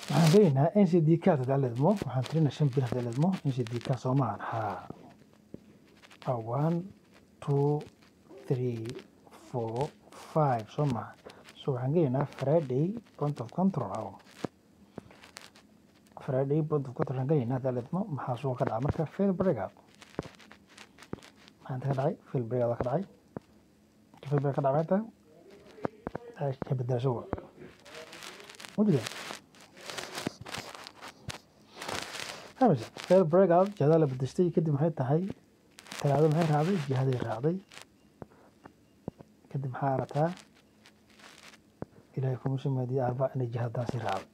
waxaan leeyahnaa ncd card hadaa leedmo waxaan tirinaa shan bir hadaa leedmo ncd card soo maahan haa waa one two three four five soo maaha so waxaan gelaynaa friday point of control aw friday point of control waxaan gelaynaa hadaa leedmo maxaa suuqa ka dhaca marka fail breakout maxaa inta ka dhacay fail breakout ka dhacay fail breakout ka dhacay inta ka bedelasho wa mujida hamisa fail breakout jihada la bedeshtay kadib maxay tahay talaado maxay raacday jihaday raacday kadib maxaa arataa ilaahay kuma sameediye arbac inay jihadaasi raacday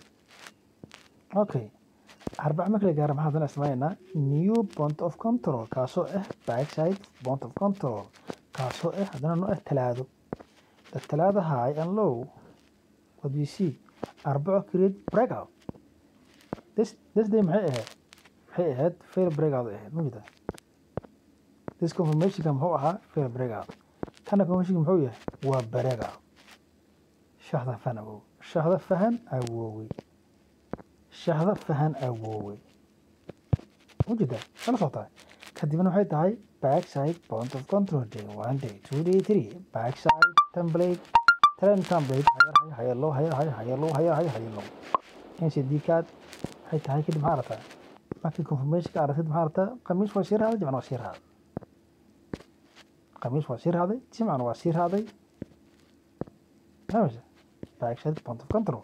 okay arbac marka la gaaro maxaa haddana isticmaalaynaa new point of control kaasoo ah backside point of control kaasoo ah haddana no ah talaado the talaado high and low what we see arbaco create breakout this this day maxay ahayd maxay ahayd fail breakout ahayd ma jirta this confirmationka muxuu ahaa fail breakout kana confirmationka muxuu yahay waa breakout shahda fahan awow shahda fahan awoowey shahda fahan awoowey ma jirta kala socotaa kadibna waxay tahay backside point of control day one day two day three backside template trend template higher higher low higher higher higher low higher higher higher low ncd card waxay tahay kadib maxaa aragtaa markii confirmationka aragtid maxaa aragtaa khamiis waa sii raacday jimcana waa sii raacday khamiis waa sii raacday jimcana waa sii raacday fahmaysa backside point of control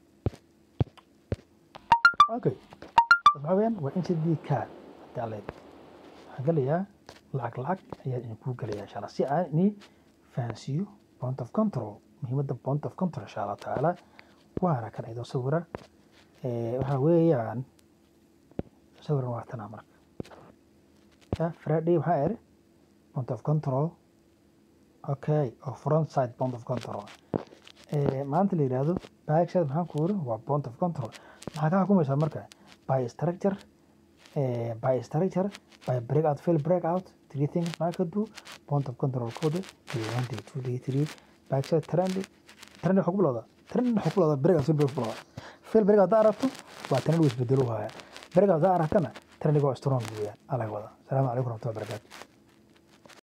okay waxaa weeyaan waa ncd card hadii alle waxaan gelayaa lacag lacag ayaa idinkuu gelayaa insha allah si aan ini fahansiiyo point of control muhiimadda point of control insha allah tacaala waana kan idoo sawira waxaa weeyaan sawiran waa tanaa marka friday waxaa iri point of control okay oo front side point of control maanta la yidhaahdo backside maxaan ku iri waa point of control maxaa ka xukumaysaa marka by structure by structure by breakout fail breakout three things maxaa ka do point of control code day one day two day three backside trend trend waxaa ku bilowdaa trend waxaa ku bilowdaa breakout fail breakout ku bilowdaa fail breakout haddaa aragto waa trend uu isbedelo haya breakout haddaa aragtana trendiga waa strong weeyaan alaga wada asalaamu calaykum waraxmatullahi wabarakaatu